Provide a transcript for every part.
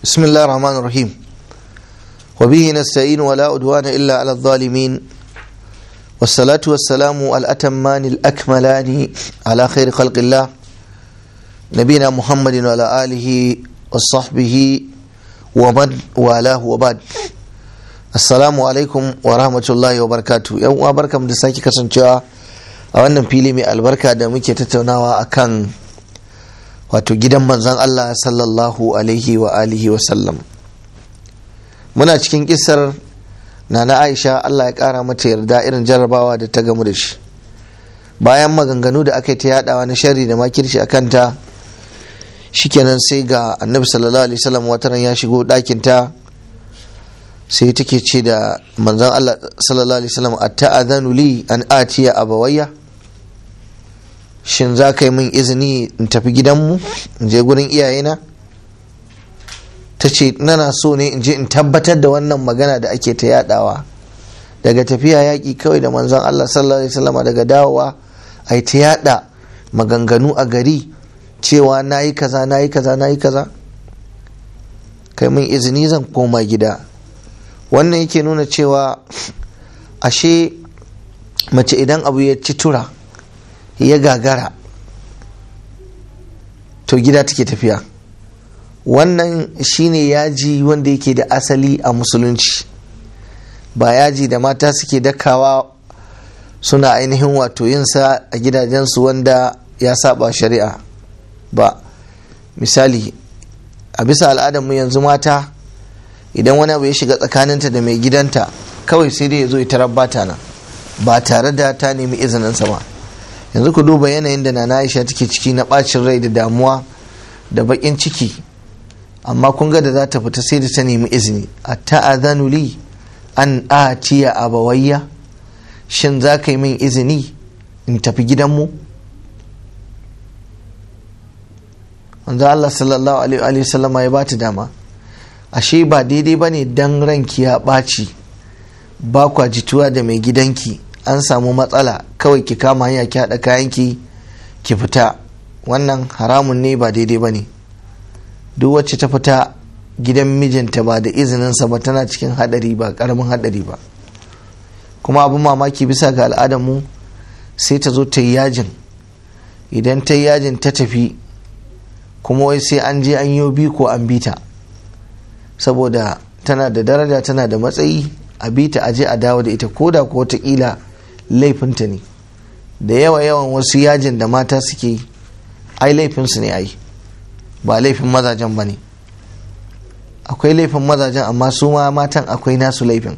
بسم الله الرحمن الرحيم وبه نستعين ولا أدوان إلا على الظالمين والصلاة والسلام الأتمان الأكملان على خير خلق الله نبينا محمد وعلى آله وصحبه ومن والاه وبعد assalamu alaikum wa rahmatullahi wa barakatu yan uwa barkam da sake kasancewa a wannan fili mai albarka da muke tattaunawa akan wato gidan manzon Allah sallallahu alaihi wa alihi wa sallam muna cikin kisar na na Aisha Allah ya kara mata yarda irin jarrabawa da ta gamu da shi bayan maganganu da aka yi ta yadawa na sharri da makirci a kanta shikenan sai ga annabi sallallahu alaihi wasallam wataran ya shigo ɗakin ta sai take ce da manzon Allah sallallahu alaihi wasallam atta'adhanu li an atiya abawayya shin za ka yi min izini in tafi gidanmu in je gurin iyayena ta ce nana so ne in je in tabbatar da wannan magana da ake ta yadawa daga tafiya yaƙi kawai da manzon Allah sallallahu alaihi wasallam daga dawowa ai ta yada maganganu a gari cewa nayi kaza nayi kaza nayi kaza kai min izini zan koma gida wannan yake nuna cewa ashe mace idan abu ya ci tura ya gagara to gida take tafiya wannan shine yaji wanda yake da asali a musulunci ba yaji da mata suke dakawa suna ainihin wato yinsa a gidajensu wanda ya saba shari'a ba misali a bisa al'adarmu yanzu mata idan wani abu ya shiga tsakaninta da mai gidanta kawai sai dai ya zo ita rabbata nan ba tare da ta nemi izininsa ba yanzu ku duba yanayin da nana aisha take ciki na bacin rai da damuwa da bakin ciki amma kun ga da za ta fita sai da ta nemi izini a ta'adhanu li an atiya abawayya shin za ka yi min izini in tafi gidanmu wanda Allah sallallahu alaihi wa sallama ya bata dama ashe ba daidai ba ne don ranki ya ɓaci ba kwa jituwa da mai gidanki an samu matsala kawai ki kama hanya ki haɗa kayanki ki fita wannan haramun ne ba daidai ba ne duk wacce ta fita gidan mijinta ba da izininsa ba tana cikin haɗari ba ƙaramin haɗari ba kuma abin mamaki bisa ga al'adarmu sai ta zo ta yi yajin idan ta yi yajin ta tafi kuma wai sai an je an yi bi ko an bi ta saboda tana da daraja tana da matsayi a bi ta aje a dawo da ita ko da ko wataƙila laifinta ne da yawa yawan wasu yajin da mata suke ai laifinsu ne ai ba laifin mazajen ba ne akwai laifin mazajen amma su ma matan akwai nasu laifin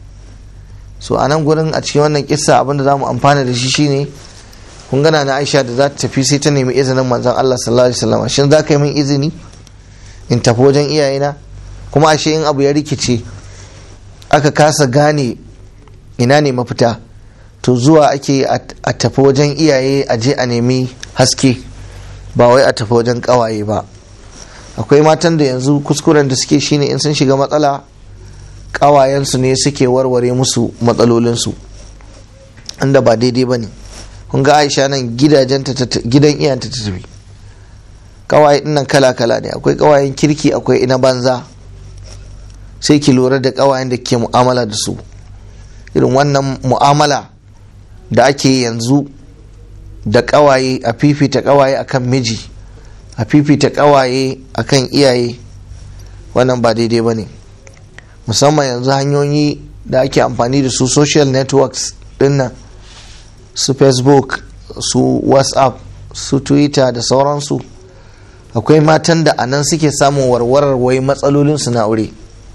so a nan gurin a cikin wannan kissa abinda za mu amfana da shi shine kun gana na aisha da za ta tafi sai ta nemi izinin manzon allah sallallahu alaihi wasallam shin za ka yi min izini in tafi wajen iyayena kuma ashe in abu ya rikice aka kasa gane ina ne mafita to zuwa ake a tafi wajen iyaye a je a nemi haske ba wai a tafi wajen kawaye ba akwai matan da yanzu kuskuren da suke shine in sun shiga matsala kawayensu ne suke warware musu matsalolinsu inda ba daidai ba ne kun ga aisha nan gidan iyanta ta tafi kawaye dinnan kala-kala ne akwai kawayen kirki akwai ina banza sai ki lura da kawayen da ke mu'amala da su irin wannan mu'amala da ake yanzu da kawaye a fifita kawaye akan miji a fifita kawaye akan iyaye wannan ba daidai ba ne musamman yanzu hanyoyi da ake amfani da su social networks dinnan su facebook su whatsapp su twitter da sauransu akwai matan da anan suke samun warwarar wai matsalolinsu na aure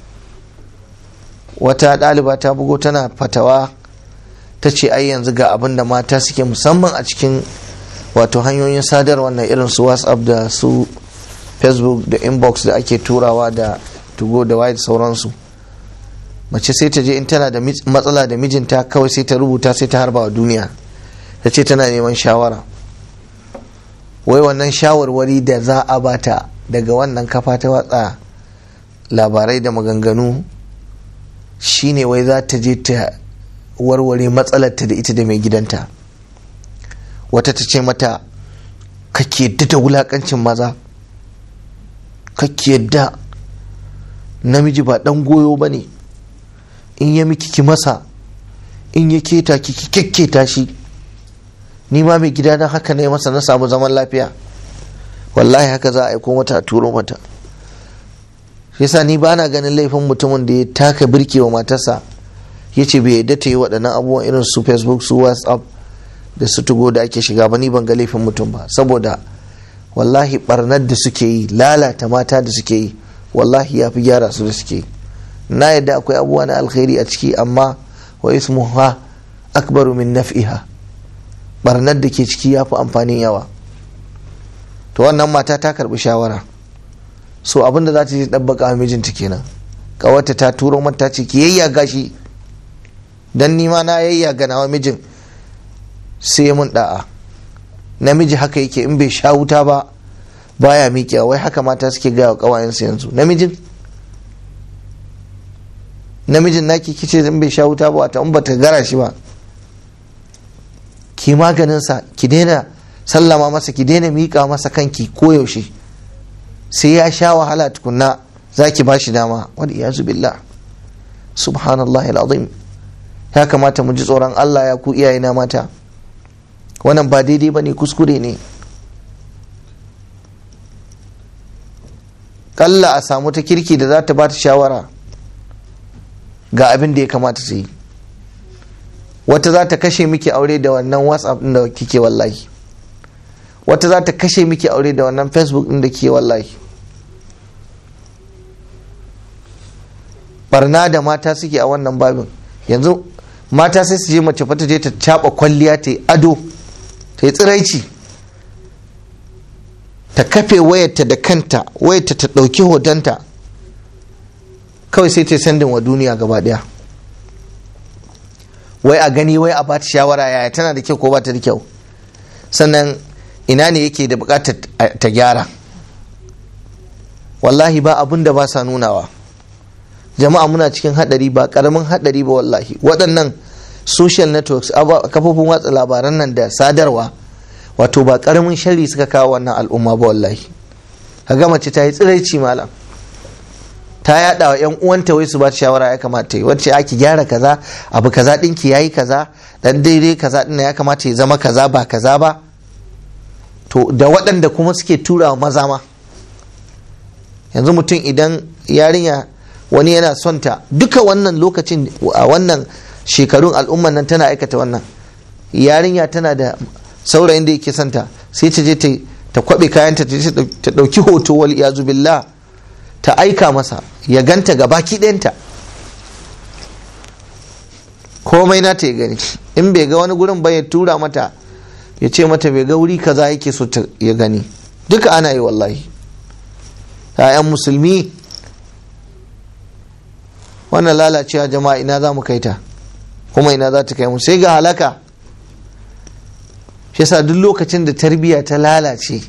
wata ɗaliba ta bugo tana fatawa ta ce ai yanzu ga abin da mata suke musamman a cikin wato hanyoyin sadarwa na irin su whatsapp da su facebook da inbox da ake turawa da tugo da wide sauransu mace sai ta je in tana da matsala da mijinta kawai sai ta rubuta sai ta harba wa duniya ta ce tana neman shawara wai wannan shawarwari da za a bata daga wannan kafa ta watsa labarai da maganganu shine wai za ta je ta warware matsalarta da ita da mai gidanta wata ta ce mata kake yadda da wulakancin maza kake yadda namiji ba dan goyo ba ne in ya miki ki masa in ya keta ki ki kekketa shi ni ma mai gida na haka ne masa na samu zaman lafiya wallahi haka za a aiko mata a turo mata yasa ni ba na ganin laifin mutumin da ya taka birki wa matarsa ya ce bai yadda ta yi waɗannan abubuwan irin su facebook su whatsapp da su tugo da ake shiga ba ni ban ga laifin mutum ba saboda wallahi barnar da suke yi lalata mata da suke yi wallahi ya fi gyara su da suke yi na yadda akwai abubuwa na alkhairi a ciki amma wa ismuha akbaru min naf'iha barnar da ke ciki ya fi amfanin yawa to wannan mata ta karbi shawara so abin da za ta yi ɗabbaka mijinta kenan kawata ta turo mata ce ki yayyaga shi dan nima na yayyaga nawa mijin sai mun da'a namiji haka yake in bai sha wuta ba baya miƙewa wai haka mata suke gaya wa ƙawayensu yanzu namijin namijin naki kice in bai sha wuta ba wata in bata gara shi ba ki maganinsa ki daina sallama masa ki daina miƙa masa kanki koyaushe sai ya sha wahala tukunna za ki ba shi dama wani iyazu billah subhanallah al'azim ya kamata mu ji tsoron allah ya ku iyayena mata wannan ba daidai ba ne kuskure ne kalla a samu ta kirki da za ta ba ta shawara ga abin da ya kamata su yi wata za ta kashe miki aure da wannan whatsapp din da kike wallahi wata za ta kashe miki aure da wannan facebook din da kike wallahi barna da mata suke a wannan babin yanzu mata sai su je mace fata je ta caba kwalliya ta yi ado ta yi tsiraici ta kafe wayarta da kanta wayarta ta ɗauki hotonta kawai sai ta yi sandin wa duniya gaba ɗaya wai a gani wai a bata shawara yaya tana da kyau ko ba ta da kyau sannan ina ne yake da bukatar ta gyara wallahi ba abun da ba sa nunawa jama'a muna cikin hadari ba karamin hadari ba wallahi waɗannan social networks kafofin watsa labaran nan da sadarwa wato ba karamin sharri suka kawo wannan al'umma ba wallahi kaga mace ta yi tsiraici malam ta yada wa yan uwanta wai su ba ta shawara ya kamata yi wacce ake gyara kaza abu kaza dinki yayi kaza dan daidai kaza din ya kamata ya zama kaza ba kaza ba to da waɗanda kuma suke tura maza ma yanzu mutum idan yarinya wani yana son ta duka wannan lokacin a wannan shekarun al'umman nan tana aikata wannan yarinya tana da saurayin da yake santa sai ta je ta kwabe kayanta ta ɗauki hoto wal iyazu billah ta aika masa ya ganta ga baki ɗayanta komai na ta ya gani in bai ga wani gurin ba ya tura mata ya ce mata bai ga wuri kaza yake so ta ya gani duka ana yi wallahi ‘ya'yan musulmi wannan lalacewa jama'a ina za mu kai ta kuma ina za ta kai mu sai ga halaka shi yasa duk lokacin da tarbiyya ta lalace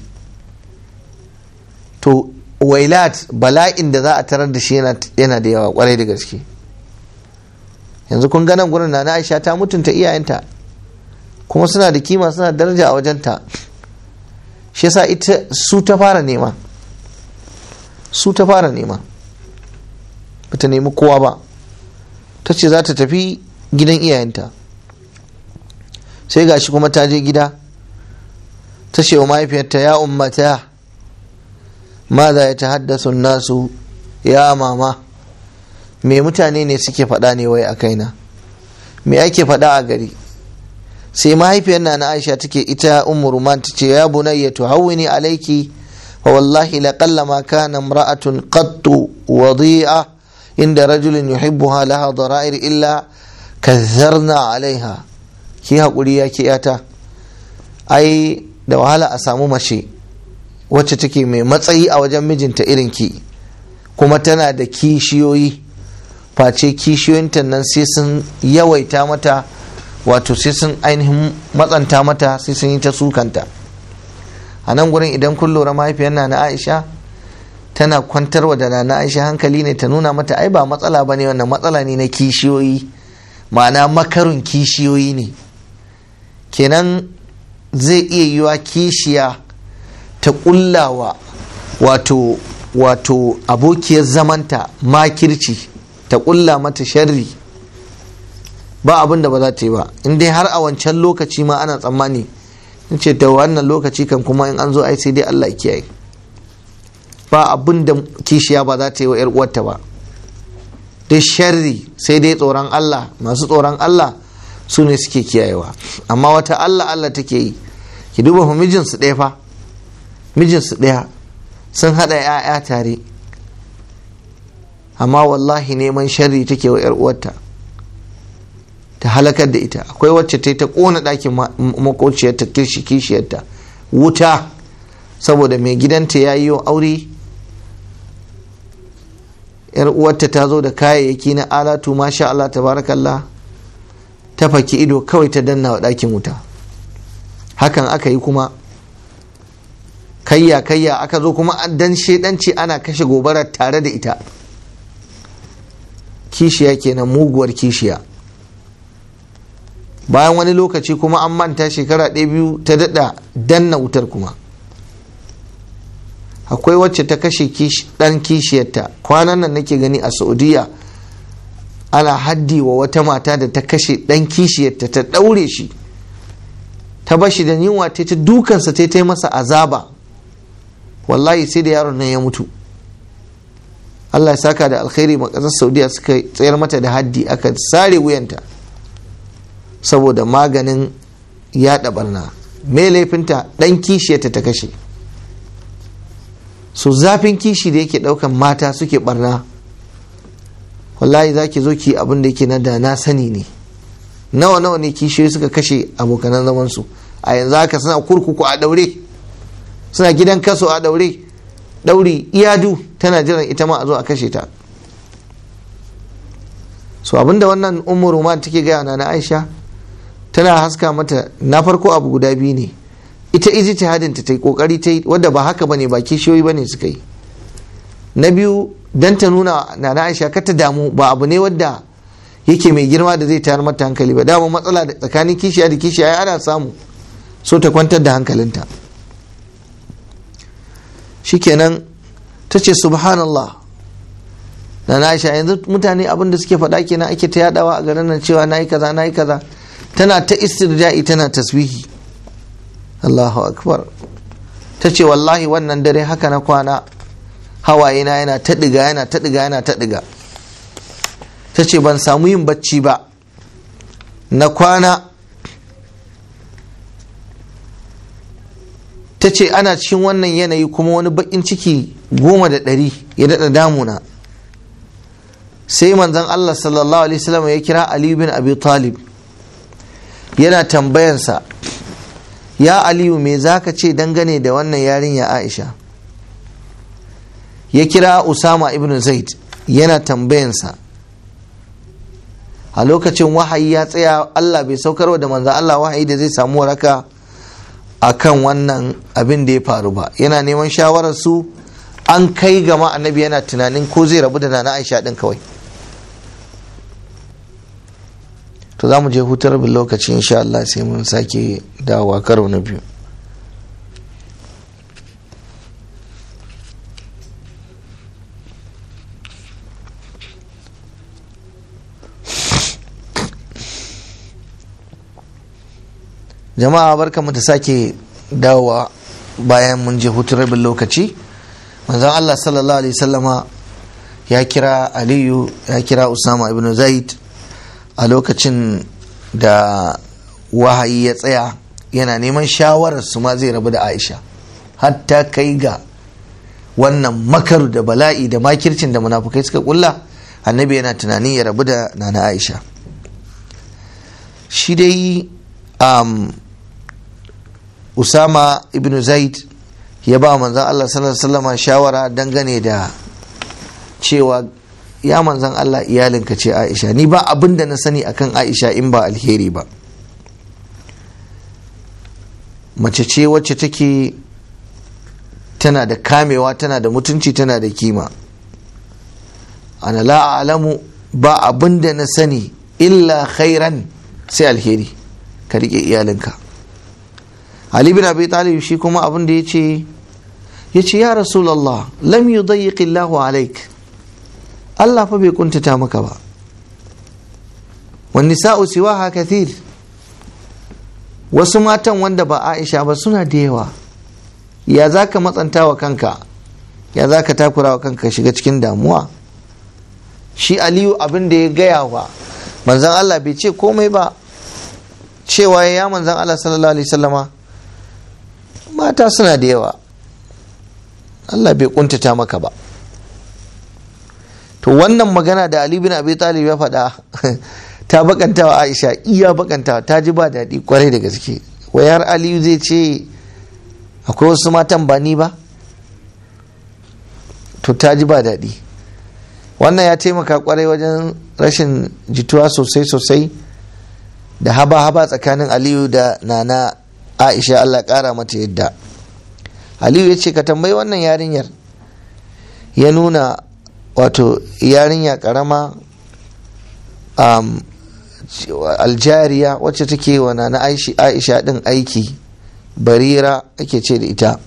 to wailat bala'in da za a tarar da shi yana da yawa kwarai da gaske yanzu kun ganan gurin na aisha ta mutunta iyayenta kuma suna da kima suna daraja a wajenta shi yasa ita su ta fara nema su ta fara nema bata nemi kowa ba ta ce za ta tafi gidan iyayenta sai gashi kuma ta je gida ta ce wa mahaifiyarta ya ummata maza ya tahaddasu nasu ya mama me mutane ne suke faɗa ne wai a kaina me ake faɗa a gari sai mahaifiyar na aisha take ita ummu ruman ta ce ya bunayya tuhawwini alayki wa wallahi laqalla ma kana imra'atun qattu wadi'a inda rajulin yuhibbuha laha dara'ir illa kazzarna alaiha ki haƙuri ya ke yata ai da wahala a samu mace wacce take mai matsayi a wajen mijinta irin ki kuma tana da kishiyoyi face kishiyoyinta nan sai sun yawaita mata wato sai sun ainihin matsanta mata sai sun yi ta sukanta a nan gurin idan kun lura mahaifiyar na aisha tana kwantarwa da na aisha hankali ne ta nuna mata ai ba matsala ba ne wannan matsala ne na kishiyoyi ma'ana makarun kishiyoyi ne kenan zai iya yiwa kishiya ta kullawa wato wato abokiyar zamanta makirci ta kulla mata sharri ba abin da ba za ta yi ba in dai har a wancan lokaci ma ana tsammani in ce ta wannan lokaci kan kuma in an zo ai sai dai Allah kiyaye ba abin da kishiya ba za ta yi wa 'yar uwarta ba duk sharri sai dai tsoron Allah masu tsoron Allah su ne suke kiyayewa amma wata Allah Allah take yi ki duba fa mijinsu ɗaya fa mijinsu ɗaya sun haɗa 'ya'ya tare amma wallahi neman sharri take wa 'yar uwarta ta halakar da ita akwai wacce ta yi ta ƙona ɗakin makociyarta kirshi kishiyarta wuta saboda mai gidanta ya yi aure yar uwarta ta zo da kayayyaki na alatu masha Allah tabarakallah ta faki ido kawai ta danna wa ɗakin wuta hakan aka yi kuma kayya kayya aka zo kuma dan shedanci ana kashe gobarar tare da ita kishiya kenan muguwar kishiya bayan wani lokaci kuma an manta shekara ɗaya biyu ta daɗa danna wutar kuma akwai wacce ta kashe ɗan kishiyarta kwanan nan nake gani a saudiya ana haddi wa wata mata da ta kashe ɗan kishiyarta ta ɗaure shi ta bashi da yunwa ta ta dukansa ta yi masa azaba wallahi sai da yaron nan ya mutu Allah ya saka da alkhairi ma ƙasar saudiya suka tsayar mata da haddi aka sare wuyanta saboda maganin yaɗa barna me laifinta ɗan kishiyarta ta kashe so zafin kishi da yake ɗaukan mata suke barna wallahi za ki zo ki abin da yake na da na sani ne nawa nawa ne kishiyoyi suka kashe abokanan zamansu a yanzu haka suna kurkuku a daure suna gidan kaso a daure dauri iyadu tana jiran ita ma a zo a kashe ta so abinda wannan umar roman take gaya na aisha tana haska mata na farko abu guda biyu ne ita ijtihadin ta yi kokari ta yi wadda ba haka bane ba kishiyoyi bane suka yi na biyu dan ta nuna na aisha ka ta damu ba abu ne wadda yake mai girma da zai tayar mata hankali ba dama matsala da tsakanin kishiya da kishiya ana samu so ta kwantar da hankalinta shikenan ta ce subhanallah na aisha yanzu mutane abin da suke faɗa kenan ake ta yadawa a garin nan cewa nayi kaza nayi kaza tana ta istirja'i tana tasbihi Allahu akbar ta ce wallahi wannan dare haka na kwana hawaye na yana ta ɗiga yana ta ɗiga yana ta ɗiga ta ce ban samu yin bacci ba na kwana ta ce ana cikin wannan yanayi kuma wani baƙin ciki goma da ɗari ya daɗa damuna sai manzon Allah sallallahu alaihi wasallam ya kira Ali bin Abi Talib yana tambayansa ya aliyu me zaka ce dangane da wannan yarinya aisha ya kira usama ibn zaid yana tambayansa a lokacin wahayi ya tsaya allah bai saukarwa da manzan allah wahayi da zai samu waraka a kan wannan abin da ya faru ba yana neman shawarar su an kai gama annabi yana tunanin ko zai rabu da nana aisha din kawai to za mu je hutar rabin lokaci insha Allah sai mun sake dawowa karo na biyu jama'a barka mu ta sake dawowa bayan mun je hutar rabin lokaci manzon Allah sallallahu alaihi sallama ya kira aliyu ya kira usama ibn zaid a lokacin da wahayi ya tsaya yana neman shawarar su ma zai rabu da aisha hatta kai ga wannan makaru da bala'i da makircin da munafukai suka kulla annabi yana tunanin ya rabu da nana aisha shi dai um, usama ibn zaid ya ba manzan allah sallallahu alaihi shawara dangane da cewa ya manzan Allah iyalinka ce Aisha ni ba abin da na sani akan Aisha in ba alheri ba mace ce wacce take tana da kamewa tana da mutunci tana da kima ana la alamu ba abin da na sani illa khairan sai alheri ka rike iyalinka Ali bin Abi Talib shi kuma abin da ya ce ya ce ya rasulallah lam yudayyiq Allahu alaik Allah fa bai kuntata maka ba wani sa'u siwaha kathir wasu matan wanda ba Aisha ba suna da yawa ya za ka matsanta wa kanka ya za ka takura wa kanka shiga cikin damuwa shi aliyu abin da ya gaya wa manzan Allah bai ce komai ba cewa ya manzan Allah sallallahu alaihi sallama mata suna da yawa Allah bai kuntata maka ba to wannan magana da Ali bin Abi Talib ya faɗa ta bakanta wa Aisha iya bakanta ta ji ba daɗi kwarai da gaske wayar Aliyu zai ce akwai wasu matan ba ni ba to ta ji ba daɗi wannan ya taimaka kwarai wajen rashin jituwa sosai sosai da haba-haba tsakanin aliyu da nana aisha allah ƙara mata yadda aliyu ya ce ka tambayi wannan yarinyar ya nuna wato yarinya ƙarama um, aljariya wacce take wa nana aisha ɗin aiki barira ake ce da ita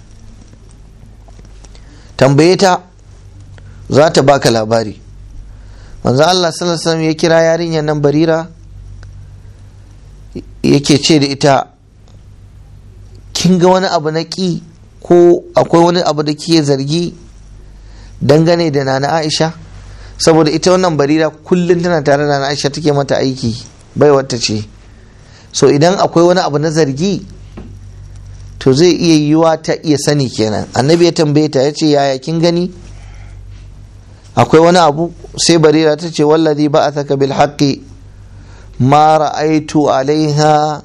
tambaye ta za ta baka labari manzo Allah sallallahu alaihi ya kira yarinyar nan barira yake ce da ita kin ga wani abu na ƙi ko akwai wani abu da ke zargi dangane da nana Aisha saboda ita wannan barira kullum tana tare da nana Aisha take mata aiki bai wata ce so idan akwai wani abu na zargi to zai iya yiwa ta iya sani kenan annabi ya tambaye ta ya ce yaya kin gani akwai wani abu sai barira ta ce wallazi ba a saka bil haqqi ma ra'aitu alaiha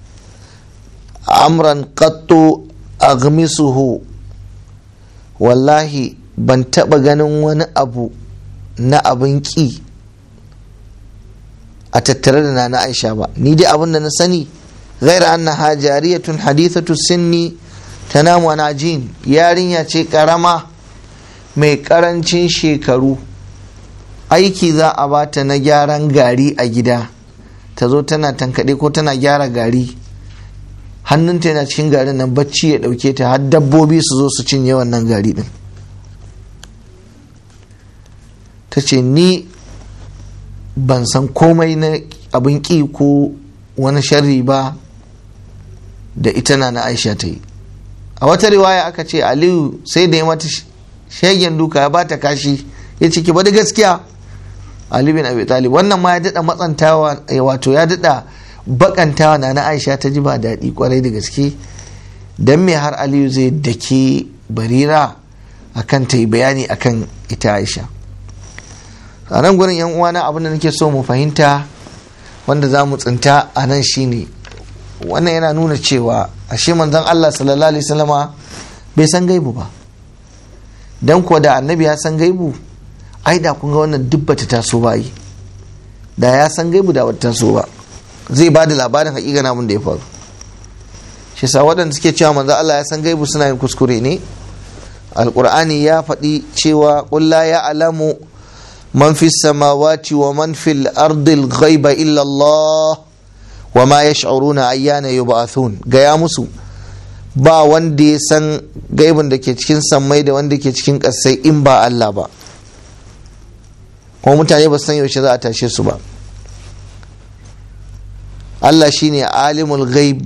amran qattu aghmisuhu wallahi ban taba ganin wani abu na abin ki a tattare da nana aisha ba ni dai abin da na sani غير أنها جارية حديثة السن تنام وناجين yarinya ce karama mai karancin shekaru aiki za a bata na gyaran gari a gida ta zo tana tankaɗe ko tana gyara gari hannunta yana cikin garin nan bacci ya ɗauke ta har dabbobi su zo su cinye wannan gari ɗin ta ce ni ban san komai na abin ƙi ko wani sharri ba da ita na na aisha ta yi a wata riwaya aka ce aliyu sai da ya mata shegen duka ya bata kashi ya ce ki bada gaskiya ali bin abi talib wannan ma ya dada matsantawa wato ya dada bakantawa na na aisha ta ji ba daɗi kwarai da gaske dan me har aliyu zai dake barira akan ta yi bayani akan ita aisha a nan gurin yan uwana abin da nake so mu fahimta wanda za mu tsinta a nan shine wannan yana nuna cewa ashe manzon Allah sallallahu alaihi wasallama bai san gaibu ba dan ko da annabi ya san gaibu ai da kun ga wannan duk bata taso ba yi da ya san gaibu da bata taso ba zai ba da labarin hakika namun da ya faru shi sa waɗanda suke cewa manzon Allah ya san gaibu suna yin kuskure ne alqur'ani ya faɗi cewa qul la ya'lamu man fi samawati wa man fil ardi al-ghaiba illa Allah wa ma yash'uruna ayyana yub'athun gaya musu ba wanda ya san gaibin da ke cikin sammai da wanda ke cikin ƙasai in ba Allah ba kuma mutane ba san yaushe za a tashe su ba Allah shine alimul ghaib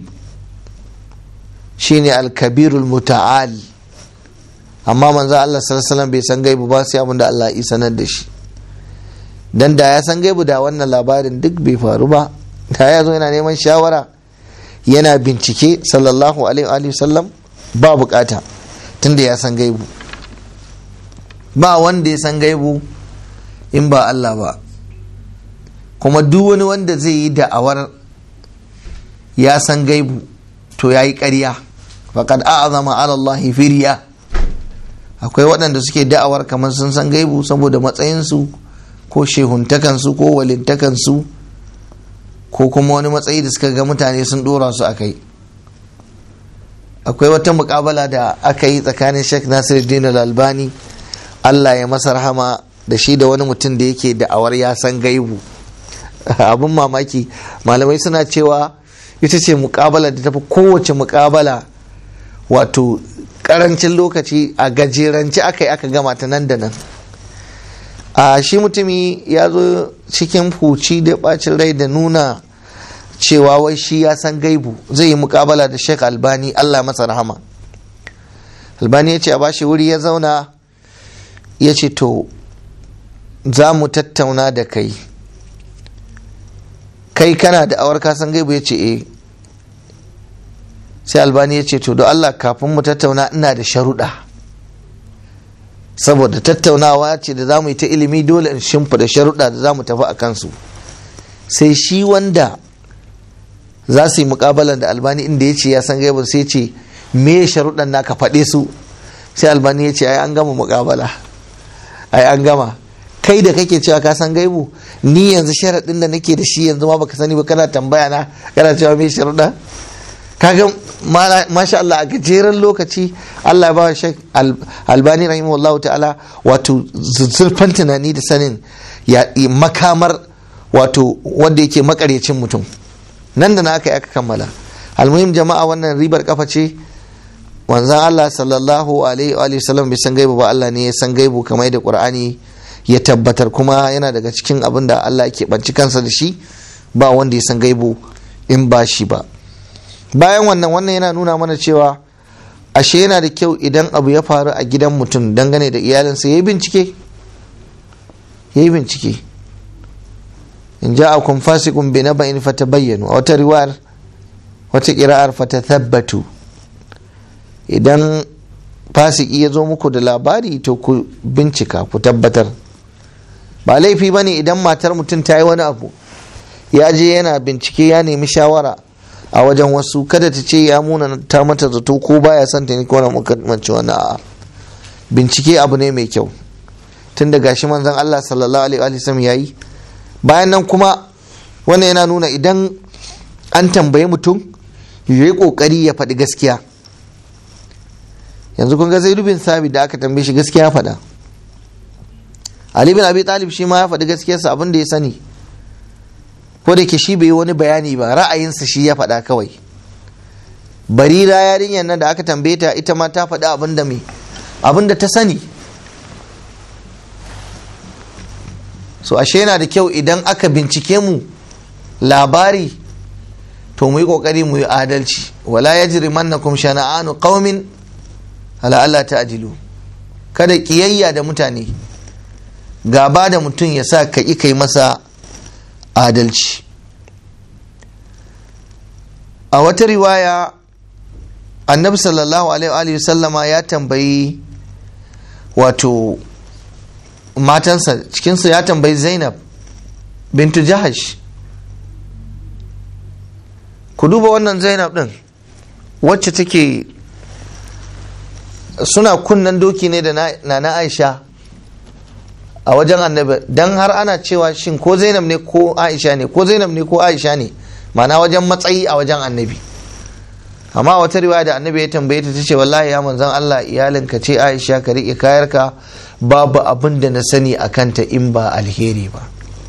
shine al-kabirul muta'al amma manzo Allah sallallahu alaihi bai san gaibu ba sai abin da Allah ya sanar da shi dan da ya san gaibu da wannan labarin duk bai faru ba da ya zo yana neman shawara yana bincike sallallahu alaihi wa sallam ba bukata tunda ya san gaibu ba wanda ya san gaibu in ba Allah ba kuma duk wani wanda zai yi da'awar ya san gaibu to ya yi ƙarya faƙad a'azama ala Allah firiya akwai waɗanda suke da'awar kamar sun san gaibu saboda matsayinsu ko shehuntakansu ko walintakansu ko kuma wani matsayi da suka ga mutane sun dora su a kai akwai wata mukabala da aka yi tsakanin sheikh nasiruddin al-albani allah ya masa rahama da shi da wani mutum da yake da'awar ya san gaibu abin mamaki malamai suna cewa ita ce mukabala da tafi kowace mukabala wato karancin lokaci a gajerance aka yi aka gama ta nan da nan a shi mutumi ya zo cikin huci da bacin rai da nuna cewa wai shi ya san gaibu zai yi mukabala da sheikh albani allah masa rahama albani ya ce a bashi wuri ya zauna ya ce to za mu tattauna da kai kai kana da awar kasan gaibu ya ce eh sai albani ya ce to da allah kafin mu tattauna ina da sharuɗa saboda tattaunawa ce da za mu yi ta ilimi dole in shimfida sharuɗa da za mu tafi a kansu sai shi wanda za su yi mukabalan da albani inda ya ce ya san gaibu sai ce me sharuɗan naka faɗe su sai albani ya ce ai an gama mukabala ai an gama kai da kake cewa ka san gaibu ni yanzu sharaɗin da nake da shi yanzu ma baka sani ba kana tambaya na kana cewa me sharuɗa kaga masha Allah a gajeren lokaci Allah ya ba shek albani rahimahullahu ta'ala wato zurfan tunani da sanin ya makamar wato wanda yake makaryacin mutum nan da na aka yi aka kammala almuhim jama'a wannan ribar kafa ce wanzan Allah sallallahu alaihi wa sallam bai san gaibu ba Allah ne ya san gaibu kamar da Qur'ani ya tabbatar kuma yana daga cikin abin da Allah ke banci kansa da shi ba wanda ya san gaibu in ba shi ba bayan wannan wannan yana nuna mana cewa ashe yana da kyau idan abu ya faru a gidan mutum dangane da iyalinsa ya yi bincike ya yi bincike in ja akun fasikun bi na bayin fata bayyanu a wata riwayar wata kira'ar fata tabbatu idan fasiki ya zo muku da labari to ku bincika ku tabbatar ba laifi ba ne idan matar mutum ta yi wani abu ya je yana bincike ya nemi shawara a wajen wasu kada ta ce ya muna ta mata zato ko baya son ta ni ko na mace wani a bincike abu ne mai kyau tun da gashi manzon Allah sallallahu alaihi wa sallam yayi bayan nan kuma wannan yana nuna idan an tambaye mutum ya yi kokari ya faɗi gaskiya yanzu kun ga zai rubin sabi da aka tambaye shi gaskiya faɗa Ali bin Abi Talib shi ma ya faɗi gaskiyarsa abin da ya sani ko da ke shi bai yi wani bayani ba ra'ayinsa shi ya faɗa kawai barira yarinyar nan da aka tambaye ta ita ma ta faɗi abin da abin da ta sani so ashe yana da kyau idan aka bincike mu labari to mu yi kokari mu yi adalci wala yajri mannakum shana'anu qaumin ala Allah ta'dilu kada kiyayya da mutane gaba da mutum ya sa ka yi kai masa adalci a wata riwaya annabi sallallahu alaihi sallama ya tambayi wato matansa cikinsu ya tambayi zainab bintu jahash ku duba wannan zainab din wacce take suna kunnan doki ne da na na aisha a wajen annabi dan har ana cewa shin ko zainab ne ko aisha ne ko zainab ne ko aisha ne mana wajen matsayi a wajen annabi amma wata riwaya da annabi ya tambaye ta tace wallahi ya manzon Allah iyalinka ce aisha ka rike kayarka babu abin da na sani a kanta in ba alheri ba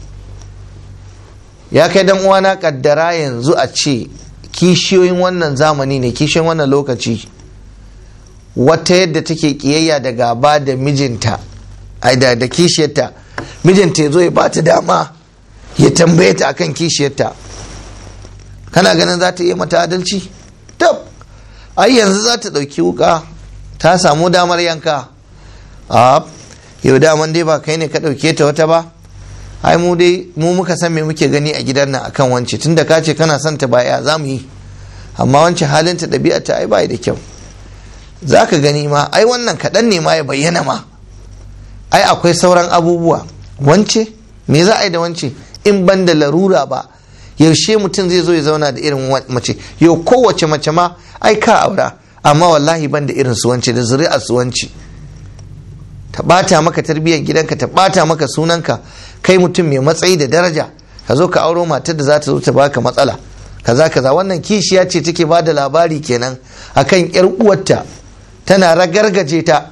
ya kai dan uwana kaddara yanzu a ce kishiyoyin wannan zamani ne kishiyoyin wannan lokaci wata yadda take kiyayya da gaba da mijinta da da kishiyarta mijinta ya zo ya bata dama ya tambaye ta akan kishiyarta kana ganin za ta iya mata adalci tab ai yanzu za ta ɗauki wuka ta samu damar yanka a yau daman dai ba kai ne ka ɗauke ta wata ba ai mu dai mu muka san me muke gani a gidan nan akan wance tunda ka ce kana son ta baya za mu yi amma wance halin ta ɗabi'a ta ai bai da kyau za ka gani ma ai wannan kaɗan ne ma ya bayyana ma ai akwai sauran abubuwa wance me za a yi da wance in ban da larura ba yaushe mutum zai zo ya zauna da irin mace yau kowace mace ma ai ka aura amma wallahi ban da irin suwanci da zuri'a suwanci ta bata maka tarbiyyar gidanka ta bata maka sunanka kai mutum mai matsayi da daraja ka zo ka auro matar da za ta zo ta baka matsala kaza kaza wannan kishiya ce take ba da labari kenan akan yar uwarta tana ragargaje ta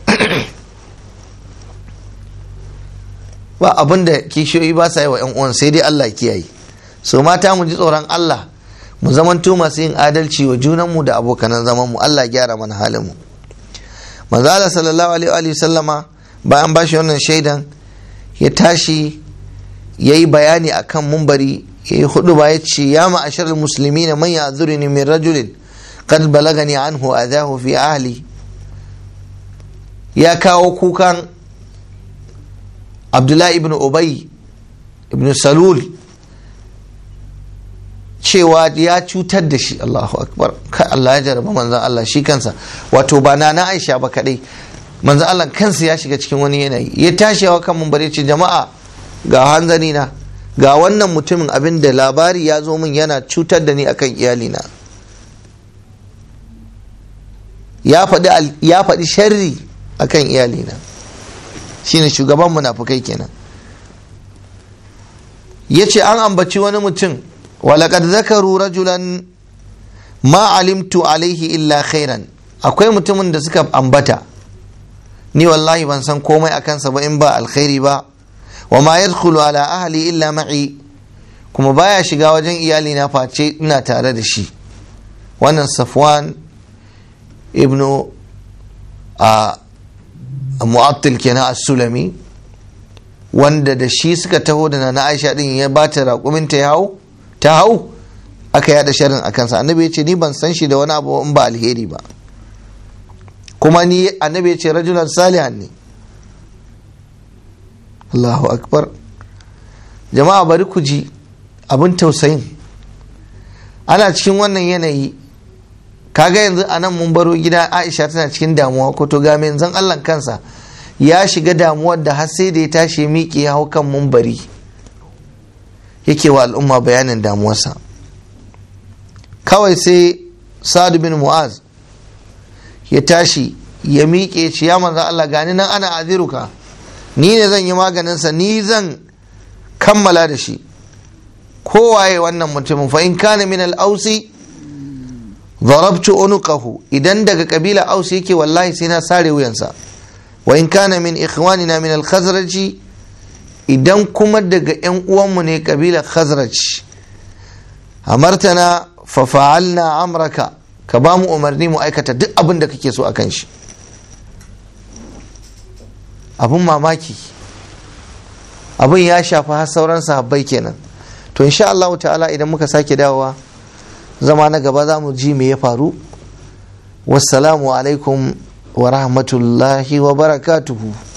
ba abin da kishiyoyi ba sa yi wa 'yan uwan sai dai Allah kiyaye so mata mu ji tsoron Allah mu zamanto masu yin adalci wa junanmu da abokanan zamanmu Allah gyara mana halinmu manzo Allah sallallahu alaihi wa sallama bayan ba shi wannan shaidan ya tashi ya yi bayani akan mumbari ya yi hudu ba ya ce ya ma'ashar musulmi na man ya'zuruni min rajulin qad balagani anhu adahu fi ahli ya kawo kukan abdullahi ibn ubay ibn salul cewa ya cutar da shi Allahu akbar ka Allah ya jaraba manzan Allah shi kansa wato ba na na Aisha ba kadai manzan Allah kansa ya shiga cikin wani yanayi ya tashi wa kan mumbari ce jama'a ga hanzari na ga wannan mutumin abin da labari ya zo min yana cutar da ni akan iyalina ya faɗi ya faɗi sharri akan iyalina shine shugaban munafukai kenan yace an ambaci wani mutum walaqad zakaru rajulan ma alimtu alaihi illa khairan akwai mutumin da suka ambata ni wallahi ban san komai a kansa ba in ba alkhairi ba wa ma yadkhulu ala ahli illa ma'i kuma baya shiga wajen iyali na face ina tare da shi wannan safwan ibnu a mu'attil kenan as-sulami wanda da shi suka taho da na Aisha din ya bata raƙumin ta hau ta hau aka yada sharrin a kansa annabi ya ce ni ban san shi da wani abu in ba alheri ba kuma ni annabi ya ce rajulan salihan ne Allahu akbar jama'a bari ku ji abin tausayin ana cikin wannan yanayi kaga yanzu a nan mun baro gida aisha tana cikin damuwa ko to ga zan allah kansa ya shiga damuwar da har sai da ya tashi ya miƙe ya hau kan mumbari yake wa al'umma bayanin damuwarsa kawai sai sa'ad bin mu'az ya tashi ya miƙe ce ya manzo allah gani nan ana aziruka ni ne zan yi maganinsa ni zan kammala da shi kowaye wannan mutumin fa in kana min al-ausi darabtu unuqahu idan daga kabila aus yake wallahi sai na sare wuyansa wa in kana min ikhwanina min al-khazraji idan kuma daga yan uwanmu ne kabila khazraj amartana fa fa'alna amraka ka ba mu umarni mu aikata duk abin da kake so akan shi abin mamaki abin ya shafi har sauran sahabbai kenan to insha Allah ta'ala idan muka sake dawowa zama na gaba za mu ji me ya faru wassalamu alaikum wa rahmatullahi wa barakatuhu